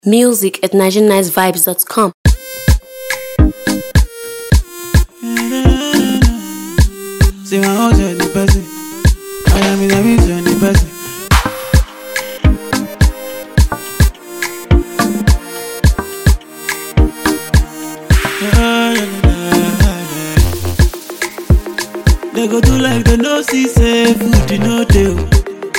Music at NigerianNiceVibes.com. See my own journey person. I am in a mission the person. They go do like they no see say food you no dey. oh.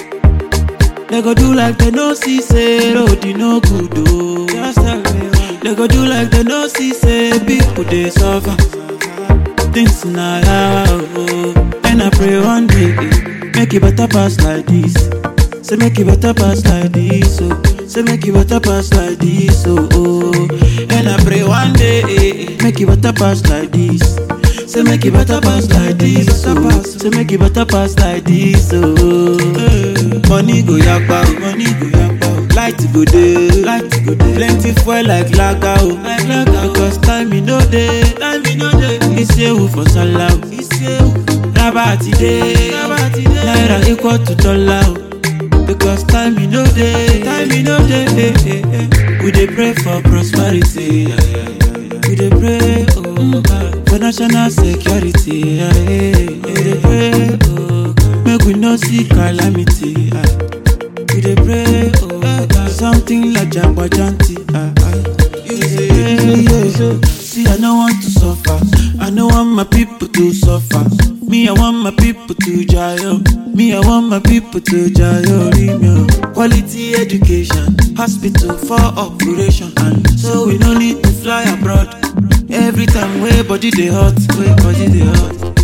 They go do like they no see say road you no good oh. Just tell me why. They go do like they no see say people dey suffer. Things na yawa oh. And I pray one day eh, make it better pass like this. Say make it better pass like this oh. Say make it better pass like this oh. oh. And I pray one day eh, eh, make it better pass like this. Say make it better pass like this oh. Say make it better pass like this oh. Money go yakpa oh. Money go yakpa oh. Light go dey. Light go dey. Plenty fuel like lager oh. Like lager because time e no dey. Time e no dey. Isewu for sallah oh. Isewu. Raba ti dey. Raba ti dey. Naira equal to dollar oh. Because time e no dey. Time e no dey. eh, eh, eh. We dey pray for prosperity. yeah, yeah, yeah, yeah. We dey pray oh God, for national security. yeah, yeah, yeah. We dey pray oh God, make we no see calamity. ah. We dey pray oh God, something like jagbajanti. ah, ah. You say, yeah, yeah. See, I no want to suffer. I no want my people to suffer. Me, I want my people to jail. Me, I want my people to jail. Remyo. Quality education, hospital for operation, and so we no need to fly abroad. Every time way body dey hot, way body dey hot.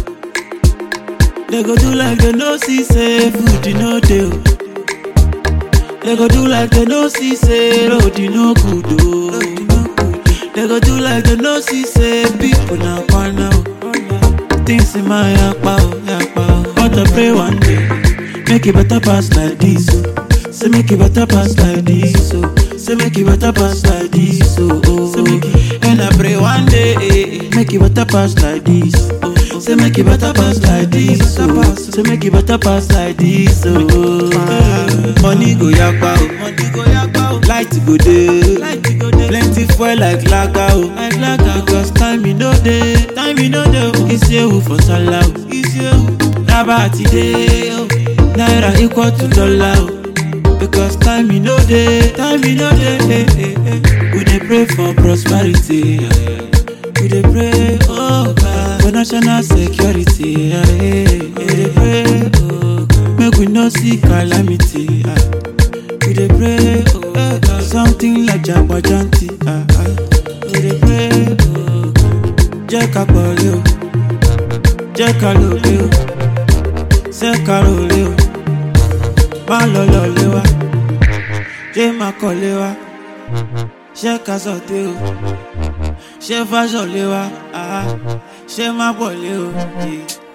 They go do like they no see say food you no dey. oh. They go do like they no see say road you no good oh. They go do like they no see say people na kwana oh. Things in my yakpa oh, yakpa oh. But I pray one day, make it better pass like this oh. Say make it better pass like this oh. Say make it better pass like this oh. oh. Say make it, and I pray one day, eh, eh, make it better pass like this. Oh. Say make it better pass like this oh. Say make it better pass like this oh. Money go yakpa oh. Money go yakpa oh. Light go dey. Light go dey. Plenty fuel like lager oh. Like lager because time e no dey. Time e no dey oh. Isewu for sallah oh. Isewu. Raba ti dey oh. Naira equal to dollar oh. Because time e no dey. Time e no dey. eh, eh, eh. We dey pray for prosperity. yeah, yeah. We dey pray, oh God, for national security. Yeah, yeah. We dey pray, oh God, make we no see calamity. ah. We dey pray, oh God, something like jagbajanti. ah, ah. We dey pray, oh God, jẹ́ ká pọ̀lẹ́ o, jẹ́ ká lòlẹ́ o, ṣé ká rọ̀lẹ́ o, má lọ lọ́lẹ́ wa, jẹ́ má kọ́lé wa, ṣé ká sọ̀tẹ́ o ṣé fáṣọ lé wa ah, ṣé má pọ̀ lé o. yeah.